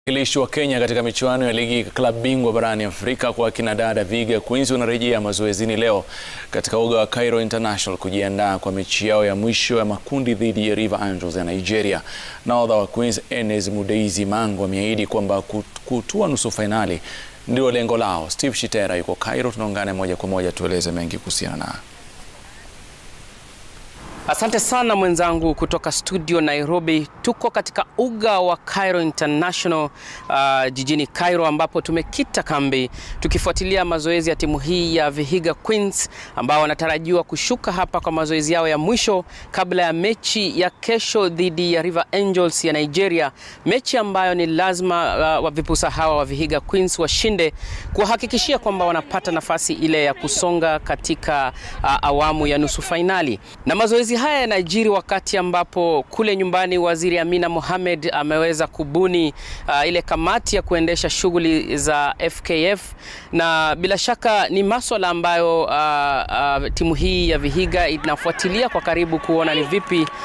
Wakilishi wa Kenya katika michuano ya ligi klabu bingwa barani Afrika kwa kina dada Vihiga Queens wanarejea mazoezini leo katika uga wa Cairo International kujiandaa kwa mechi yao ya mwisho ya makundi dhidi ya River Angels ya Nigeria. Nahodha wa Queens Enes Mudeizi Mango ameahidi kwamba kutua nusu fainali ndio lengo lao. Steve Shitera yuko Cairo, tunaungana moja kwa moja tueleze mengi kuhusiana na Asante sana mwenzangu kutoka studio Nairobi. Tuko katika uga wa Cairo International uh, jijini Cairo ambapo tumekita kambi tukifuatilia mazoezi ya timu hii ya Vihiga Queens ambao wanatarajiwa kushuka hapa kwa mazoezi yao ya mwisho kabla ya mechi ya kesho dhidi ya River Angels ya Nigeria, mechi ambayo ni lazima uh, wavipusa hawa wa Vihiga Queens washinde kuwahakikishia kwamba wanapata nafasi ile ya kusonga katika uh, awamu ya nusu fainali na mazoezi haya yanajiri wakati ambapo kule nyumbani Waziri Amina Mohamed ameweza kubuni uh, ile kamati ya kuendesha shughuli za FKF na bila shaka ni maswala ambayo uh, uh, timu hii ya Vihiga inafuatilia kwa karibu kuona ni vipi uh,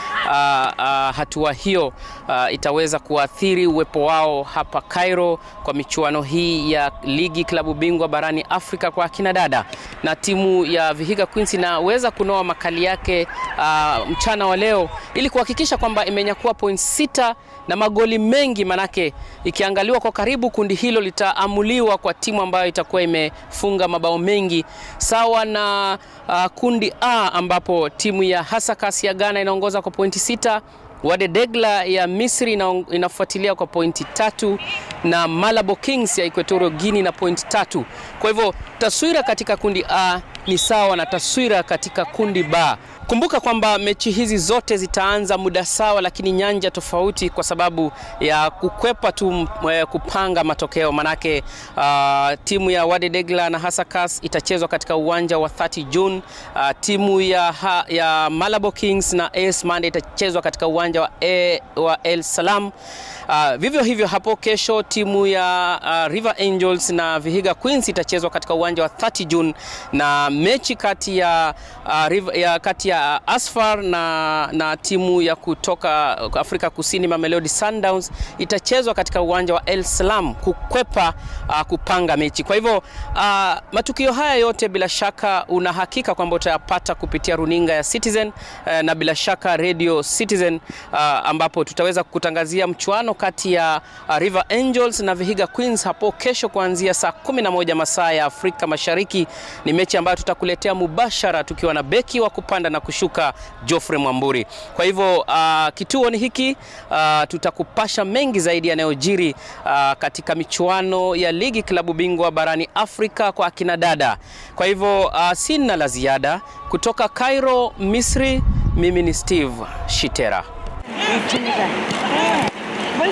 uh, hatua hiyo uh, itaweza kuathiri uwepo wao hapa Cairo kwa michuano hii ya ligi klabu bingwa barani Afrika kwa akina dada, na timu ya Vihiga Queens inaweza kunoa makali yake uh, mchana wa leo ili kuhakikisha kwamba imenyakua point sita na magoli mengi, manake ikiangaliwa kwa karibu kundi hilo litaamuliwa kwa timu ambayo itakuwa imefunga mabao mengi sawa na uh, kundi A ambapo timu ya Hasakas ya Ghana inaongoza kwa pointi sita Wade Degla ya Misri inafuatilia kwa pointi tatu na Malabo Kings ya Equatorial Guinea na pointi tatu. Kwa hivyo taswira katika kundi A ni sawa na taswira katika kundi B. Kumbuka kwamba mechi hizi zote zitaanza muda sawa, lakini nyanja tofauti, kwa sababu ya kukwepa tu kupanga matokeo. Manake uh, timu ya Wade Degla na Hasakas itachezwa katika uwanja wa 30 June. Uh, timu ya, ha, ya Malabo Kings na AS Mande itachezwa katika uwanja wa, e, wa El Salam. Uh, vivyo hivyo hapo kesho timu ya uh, River Angels na Vihiga Queens itachezwa katika uwanja wa 30 June, na mechi kati ya, uh, River, ya, kati ya Asfar na, na timu ya kutoka Afrika Kusini Mamelodi Sundowns itachezwa katika uwanja wa El Salam kukwepa uh, kupanga mechi. Kwa hivyo uh, matukio haya yote bila shaka una hakika kwamba utayapata kupitia runinga ya Citizen uh, na bila shaka Radio Citizen uh, ambapo tutaweza kukutangazia mchuano kati ya uh, River Angels na Vihiga Queens hapo kesho kuanzia saa 11 masaa ya Afrika Mashariki. Ni mechi ambayo tutakuletea mubashara tukiwa na beki wa kupanda na kushuka Geoffrey Mwamburi. Kwa hivyo uh, kituo ni hiki uh, tutakupasha mengi zaidi yanayojiri uh, katika michuano ya ligi klabu bingwa barani Afrika kwa akina dada. Kwa hivyo uh, sina la ziada kutoka Cairo, Misri. Mimi ni Steve Shitera.